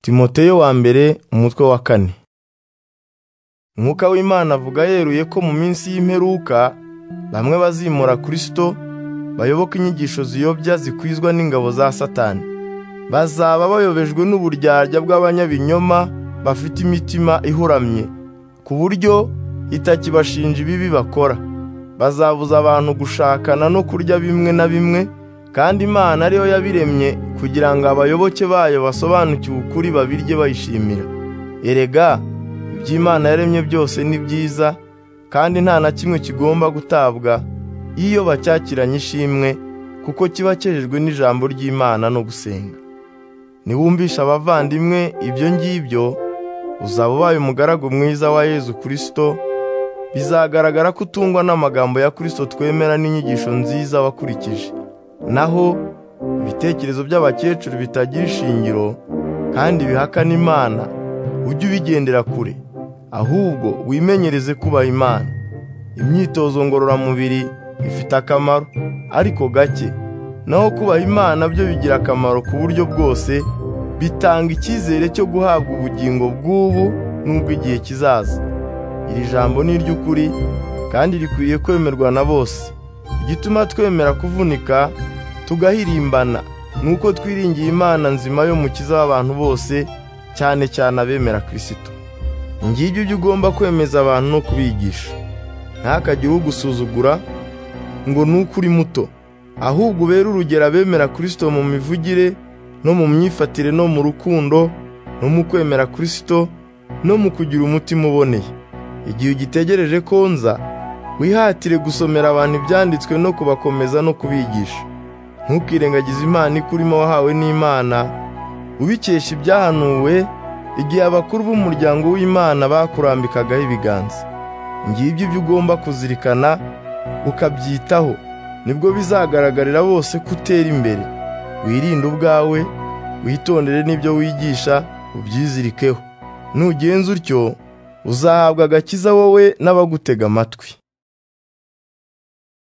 timoteyo wa mbere umutwe wa kane umwuka w'imana avuga yeruye ko mu minsi y'imperuka bamwe bazimura kristo bayoboka inyigisho ziyobya zikwizwa n'ingabo za satani bazaba bayobejwe n'uburyarya bw'abanyabinyoma bafite imitima ihuramye ku buryo itakibashinja ibibi bakora bazabuza abantu gushakana no kurya bimwe na bimwe kandi imana ariyo yabiremye kugira ngo abayoboke bayo basobanukiwe ukuri babirye bayishimira erega iby'imana yaremye byose ni byiza kandi nta na kimwe kigomba gutabwa iyo bacyakiranye ishimwe kuko kiba cyejejwe n'ijambo ry'imana no gusenga niwumvisha abavandimwe ibyo ngibyo uzaba ubaye umugaragu mwiza wa yezu kirisito bizagaragara ko utungwa n'amagambo ya kirisito twemera n'inyigisho nziza wakurikije naho ibitekerezo by'abakecuru bitagira ishingiro kandi bihakana imana ujye ubigendera kure ahubwo wimenyereze kubaha imana imyitozo ngororamubiri ifite akamaro ariko gake naho kubaha imana byo bigira akamaro ku buryo bwose bitanga icyizere cyo guhabwa ubugingo bw'ubu n'ubw'igihe kizaza iri jambo ni iry'ukuri kandi rikwiye kwemerwa na bose igituma twemera kuvunika tugahirimbana ni uko twiringiye imana nzima y'umukiza w'abantu bose cyane cyane abemera kirisito ngibyo ibyo ugomba kwemeza abantu no kubigisha ntakagire ugusuzugura ngo ni uko uri muto ahubwo ubere urugero abemera kirisito mu mivugire no mu myifatire no mu rukundo no mu kwemera kirisito no mu kugira umutima uboneye igihe ugitegereje ko nza wihatire gusomera abantu ibyanditswe no kubakomeza no kubigisha ntukirengagize imana ikurimo wahawe n'imana ubikesha ibyahanuwe igihe abakuru b'umuryango w'imana bakurambikagaho ibiganza ngibyo ibyo ugomba kuzirikana ukabyitaho nibwo bizagaragarira bose ko utera imbere wirinde ubwawe witondere n'ibyo wigisha ubyizirikeho nugenza utyo uzahabwa agakiza wowe n'abagutega amatwi